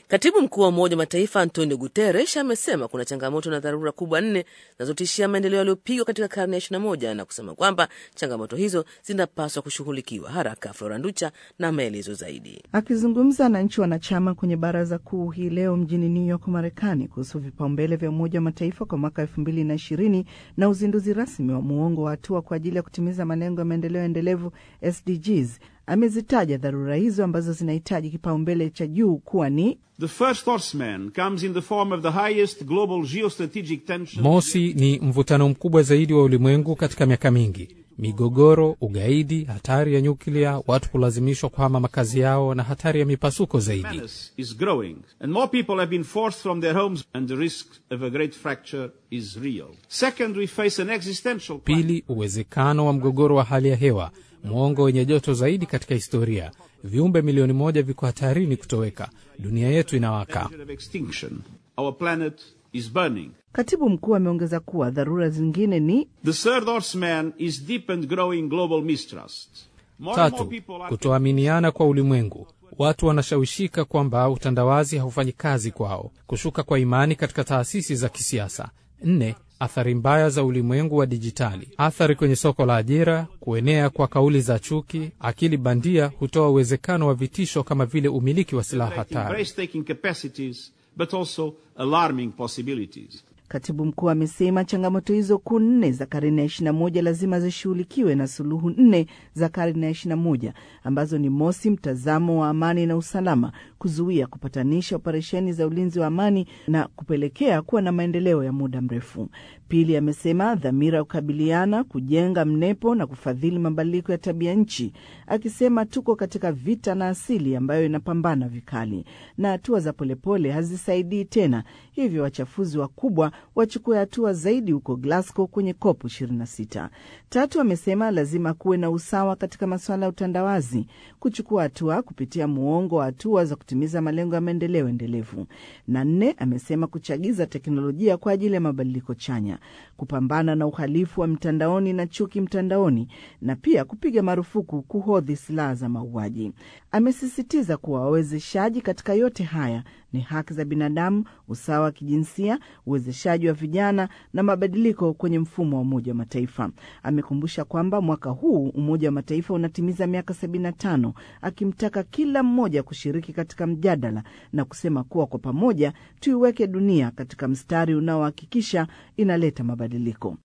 Katibu mkuu wa Umoja wa Mataifa Antonio Guterres amesema kuna changamoto na dharura kubwa nne zinazotishia maendeleo yaliyopigwa katika karne ya 21 na kusema kwamba changamoto hizo zinapaswa kushughulikiwa haraka. Flora Nducha na maelezo zaidi. Akizungumza na nchi wanachama kwenye baraza kuu hii leo mjini New York, Marekani, kuhusu vipaumbele vya Umoja wa Mataifa kwa mwaka elfu mbili na ishirini na uzinduzi rasmi wa muongo wa hatua kwa ajili ya kutimiza malengo ya maendeleo endelevu SDGs, amezitaja dharura hizo ambazo zinahitaji kipaumbele cha juu kuwa ni The first horseman comes in the form of the highest global geostrategic tension. Mosi ni mvutano mkubwa zaidi wa ulimwengu katika miaka mingi: migogoro, ugaidi, hatari ya nyuklia, watu kulazimishwa kuhama makazi yao na hatari ya mipasuko zaidi. menace is growing, and more people have been forced from their homes, and the risk of a great fracture is real. Second, we face an existential climate. Pili, uwezekano wa mgogoro wa hali ya hewa, mwongo wenye joto zaidi katika historia. Viumbe milioni moja viko hatarini kutoweka. Dunia yetu inawaka. danger of extinction. Our planet is burning. Katibu mkuu ameongeza kuwa dharura zingine ni The third horseman is deep and growing global mistrust. More and more Tatu, people are kutoaminiana kwa ulimwengu. Watu wanashawishika kwamba utandawazi haufanyi kazi kwao, kushuka kwa imani katika taasisi za kisiasa. Nne, athari mbaya za ulimwengu wa dijitali, athari kwenye soko la ajira, kuenea kwa kauli za chuki. Akili bandia hutoa uwezekano wa vitisho kama vile umiliki wa silaha hatari. breathtaking capacities, but also alarming possibilities. Katibu mkuu amesema changamoto hizo kuu nne za karne ya ishirini na moja lazima zishughulikiwe na suluhu nne za karne ya ishirini na moja ambazo ni mosi, mtazamo wa amani na usalama, kuzuia, kupatanisha operesheni za ulinzi wa amani na kupelekea kuwa na maendeleo ya muda mrefu. Pili, amesema dhamira ya kukabiliana, kujenga mnepo na kufadhili mabadiliko ya tabia nchi, akisema tuko katika vita na asili ambayo inapambana vikali na hatua za polepole hazisaidii tena, hivyo wachafuzi wakubwa wachukue hatua zaidi huko Glasgow kwenye COP 26. Tatu, amesema lazima kuwe na usawa katika masuala ya utandawazi, kuchukua hatua kupitia muongo wa hatua za kutimiza malengo ya maendeleo endelevu. Na nne, amesema kuchagiza teknolojia kwa ajili ya mabadiliko chanya, kupambana na uhalifu wa mtandaoni na chuki mtandaoni, na pia kupiga marufuku kuhodhi silaha za mauaji. Amesisitiza kuwa wawezeshaji katika yote haya ni haki za binadamu, usawa wa kijinsia, uwezeshaji wa vijana na mabadiliko kwenye mfumo wa Umoja wa Mataifa. Amekumbusha kwamba mwaka huu Umoja wa Mataifa unatimiza miaka 75, akimtaka kila mmoja kushiriki katika mjadala na kusema kuwa kwa pamoja tuiweke dunia katika mstari unaohakikisha inaleta mabadiliko.